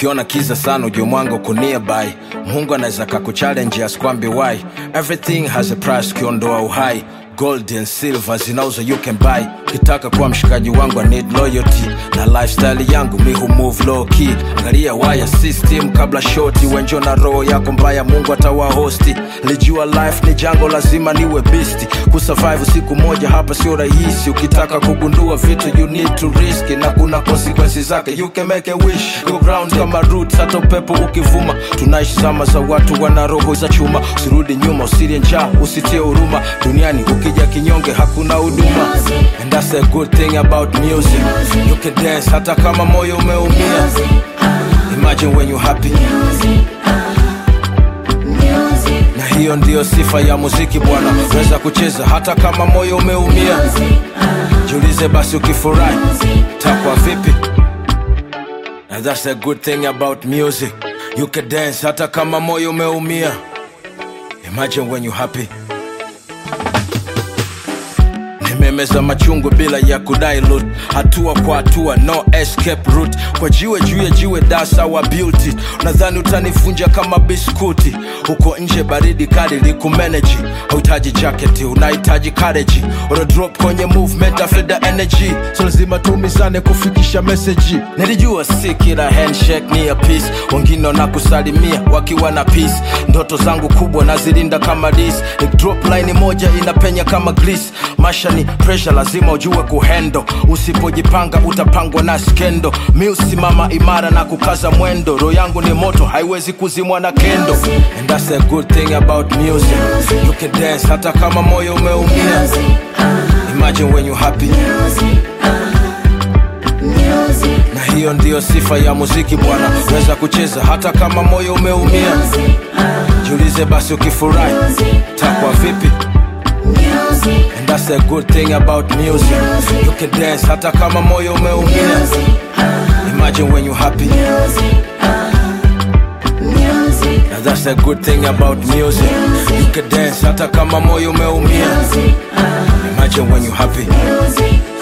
ukiona kiza sana ujue mwanga uko nearby mungu anaweza kakuchallenge askwambi why everything has a price ukiondoa uhai gold and silver zinauzwa you can buy kitaka kuwa mshikaji wangu I need loyalty na lifestyle yangu mi hu move low key angalia waya system kabla shoti wenjo na roho yako mbaya mungu atawa hosti lijua life ni jango lazima niwe bisti kusurvive siku moja hapa sio rahisi ukitaka kugundua vitu you need to risk na kuna consequences zake you can make a wish go ground kama roots hata upepo ukivuma tunaishi zama za watu wana roho za chuma usirudi nyuma usirie njaa usitie huruma duniani ukija kinyonge hakuna huduma and that's a good thing about music you can dance hata kama moyo umeumia imagine when you happy na hiyo ndiyo sifa ya muziki bwana weza kucheza hata kama moyo umeumia jiulize basi ukifurahi takwa vipi And that's a good thing about music you can dance hata kama moyo umeumia imagine when you happy nimemeza machungu bila ya kudilute hatua kwa hatua no escape route kwa jiwe juu ya jiwe dasa wa beauty nadhani utanivunja kama biskuti huko nje baridi kali likumeneji hauhitaji jaketi unahitaji kareji una drop kwenye movement after the energy so lazima tumizane kufikisha meseji nilijua si kila handshake ni ya peace wengine wanakusalimia wakiwa na peace ndoto zangu kubwa nazilinda kama dis ni drop line moja inapenya kama grease masha ni pressure lazima ujue kuhendo usipojipanga utapangwa na skendo mi usimama imara na kukaza mwendo roho yangu ni moto haiwezi kuzimwa na kendo and that's a good thing about music you can dance hata kama moyo umeumia imagine when you happy na hiyo ndiyo sifa ya muziki bwana weza kucheza hata kama moyo umeumia jiulize basi ukifurahi takwa vipi And that's a good thing about music. You can dance hata kama moyo umeumia. Imagine when you happy. And that's a good thing about music. You can dance hata kama moyo umeumia. Imagine when you happy.